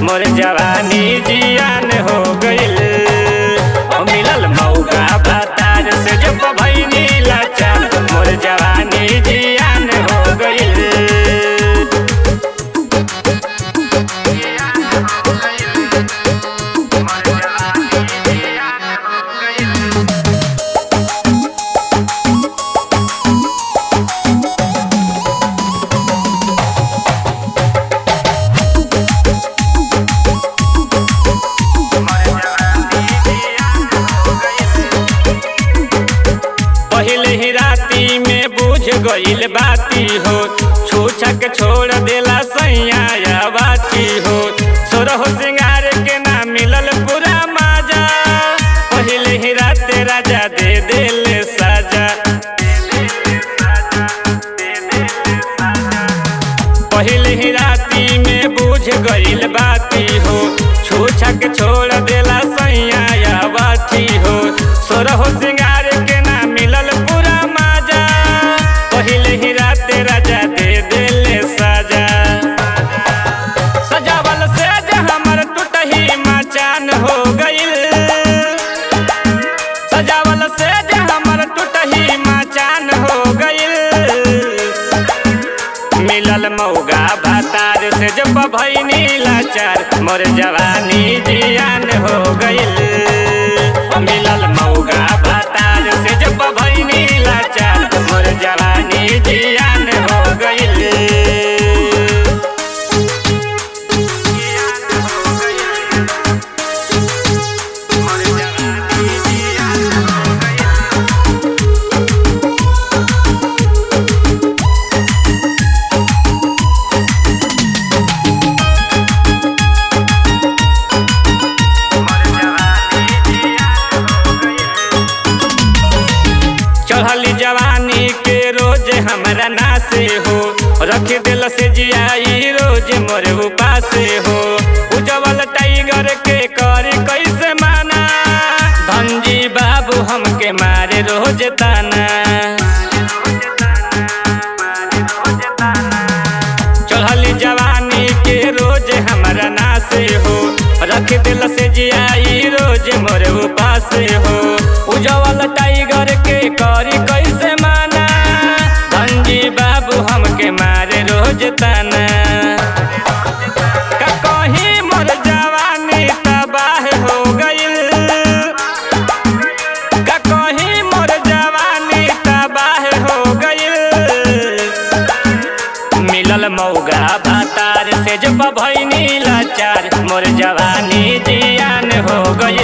मोर जवानी जियान हो गइल ओ मिलल मौका भतार से जब भइनी लाचार मोर जवानी जियान हो गइल पहले ही राती में बुझ गइल बाती हो छूछा के छोड़ देला सैया या बाती हो सोरहो सिंगार के ना मिलल पूरा माजा पहले ही राते राजा दे देले साजा पहले ही राती में बुझ गइल बाती हो छूछा के छोड़ देला सैया या बाती हो सोरहो सिंगार के ना मिलल पूरा माजा पहले ही राते राजा दे देले साजा सजावल से हमर टूटही मचान हो गइल सजावल से हमर टूटही मचान हो गइल मिलल मौगा भातार से जब भैनी लाचार मोर जवानी जियान हो गइल मिलल मौगा भातार से जब भैनी लाचार मोर जवानी जियान हो गइल चढ़ली जवानी के रोज हमरा नासे हो रख दिल से जियाई रोज मोर उपासे हो उजवल टाइगर के कर कैसे माना धनजी बाबू हमके मारे रोज ताना चढ़ली जवानी के रोज हमरा नासे हो रख दिल से जियाई रोज मोर उपासे हो उजवल टाइगर के करी कैसे माना धनजी बाबू हमके मारे रोज ताना का कहीं मोर जवानी तबाह हो गइल का कहीं मोर जवानी तबाह हो गइल मिलल मौगा भातार से जब भैनी लाचार मोर जवानी जियान हो गइल